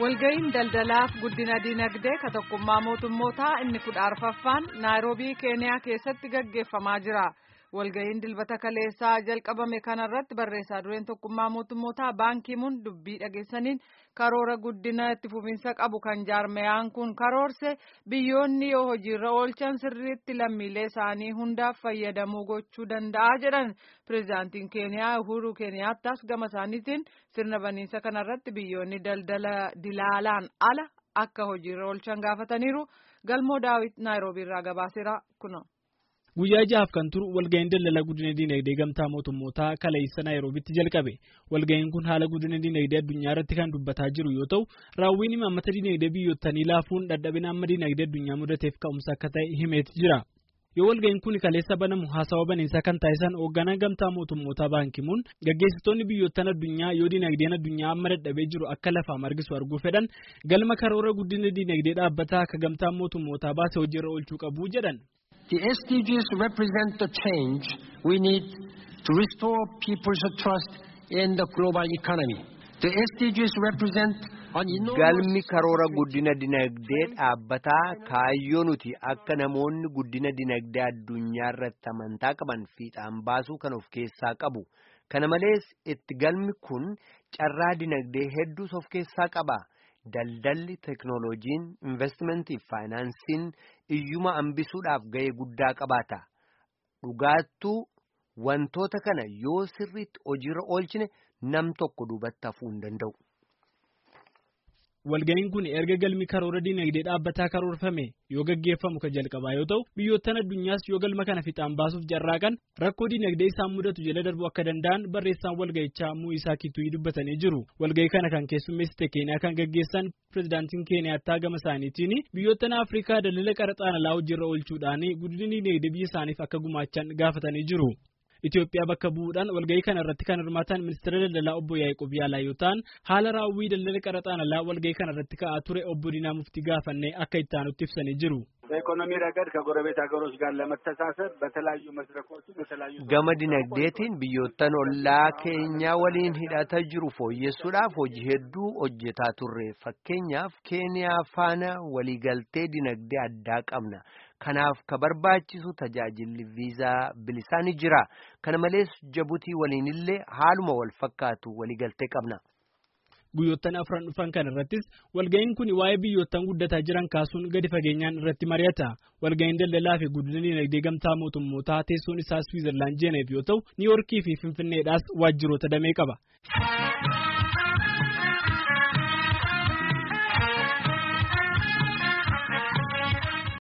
walga'iin daldalaaf guddina dinagdee ka tokkummaa mootummootaa inni kudha arfaffaan naayiroobii keeniyaa keessatti gaggeeffamaa jira walga'iin dilbata kaleessaa jalqabame kanarratti barreessaa dureen tokkummaa mootummootaa baankiimuun dubbii dhageessaniin karoora guddina itti fufinsa qabu kan jaarmayaan kun karoorse biyyoonni yoo hojiirra oolchan sirriitti lammiilee isaanii hundaaf fayyadamuu gochuu danda'a jedhan pireezidaantiin keeniyaa uhuru keeniyaattas gama isaaniitiin sirna baniinsa kanarratti biyyoonni daldala dilaalaan ala akka hojiirra oolchan gaafataniiru galmoo daawit naayiroobii irraa gabaaseera kuno. Guyyaa jahaaf kan turu walga'iin daldala guddina dinagdee gamtaa mootummootaa kaleessa naayiroobitti jalqabe. Walga'iin kun haala guddina dinagdee addunyaa irratti kan dubbataa jiru yoo ta'u, raawwiin imaammata dinagdee biyyootanii laafuun dadhabina amma dinagdee addunyaa mudateef ka'umsa akka ta'e himeeti jira. Yoo walga'iin kun kaleessa banamu haasawa baniinsaa kan taasisan hoogganaa gamtaa mootummootaa baankimuun gaggeessitoonni biyyoottan addunyaa yoo dinagdeen addunyaa amma dadhabee jiru akka lafaa margisu arguu fedhan galma karoora guddina dinagdee dhaabbataa akka gamtaa mootummootaa baase hojiirra oolchuu qabu jedhan. The SDGs represent the change we need to restore people's trust in the global economy. The SDGs represent an enormous... Galmi karoora guddina dinagdee dhaabbataa kaayyoo nuti akka namoonni guddina dinagdee addunyaa irratti amantaa qaban fiixaan baasuu kan of keessaa qabu. Kana malees itti galmi kun carraa dinagdee hedduus of keessaa qaba. Daldalli teeknooloojiin investimentii fi faayinaansiin iyyuma hambisuudhaaf ga'ee guddaa qabaata. Dhugaattuu wantoota kana yoo sirriitti hojiirra oolchine nam tokko duubatti hafuu hin danda'u. Walga'iin kun erga galmi karoora dinagdee dhaabbataa karoorfame yoo gaggeeffamu kan jalqabaa yoo ta'u biyyoottan addunyaas yoo galma kana fixaan baasuuf carraaqan rakkoo dinagdee isaan mudatu jala darbuu akka danda'an barreessaan walga'ichaa Muuyisaa Kituyii dubbatanii jiru. Walga'ii kana kan keessummeessite Keeniyaa kan gaggeessan pireezidaantiin Keeniyaattaa gama isaaniitiin biyyoottan Afrikaa daldala qaraxaan alaa hojiirra oolchuudhaan guddina dinagdee biyya isaaniif akka gumaachan gaafatanii jiru. Itoophiyaa bakka bu'uudhaan walga'ii kana irratti kan hirmaatan ministeera daldalaa obbo Yaaqoob Yaalaa yoo ta'an haala raawwii daldala qaraxaan alaa walga'ii kana irratti ka'aa ture obbo Diinaa Muftii gaafannee akka itti aanutti ibsanii jiru. በኢኮኖሚ ረገድ ከጎረቤት ሀገሮች ጋር ለመተሳሰር በተለያዩ መድረኮች በተለያዩ Gama dinagdeetiin biyyoottan ollaa keenyaa waliin hidhata jiru fooyyessuudhaaf hojii hedduu hojjetaa turre. Fakkeenyaaf Keeniyaa faana waliigaltee dinagdee addaa qabna. Kanaaf ka barbaachisu tajaajilli viizaa bilisaa ni jira. Kana malees Jabuutii waliinillee haaluma wal fakkaatu waliigaltee qabna. Guyyoottan afran dhufan kan irrattis walga'iin kun waa'ee biyyoottan guddataa jiran kaasuun gadi fageenyaan irratti mari'ata. Walga'iin daldalaa fi guddina dinagdee gamtaa mootummootaa teessoon isaa Swiizerlaand Jeeneef yoo ta'u, Niiyorkii fi Finfinneedhaas waajjiroota damee qaba.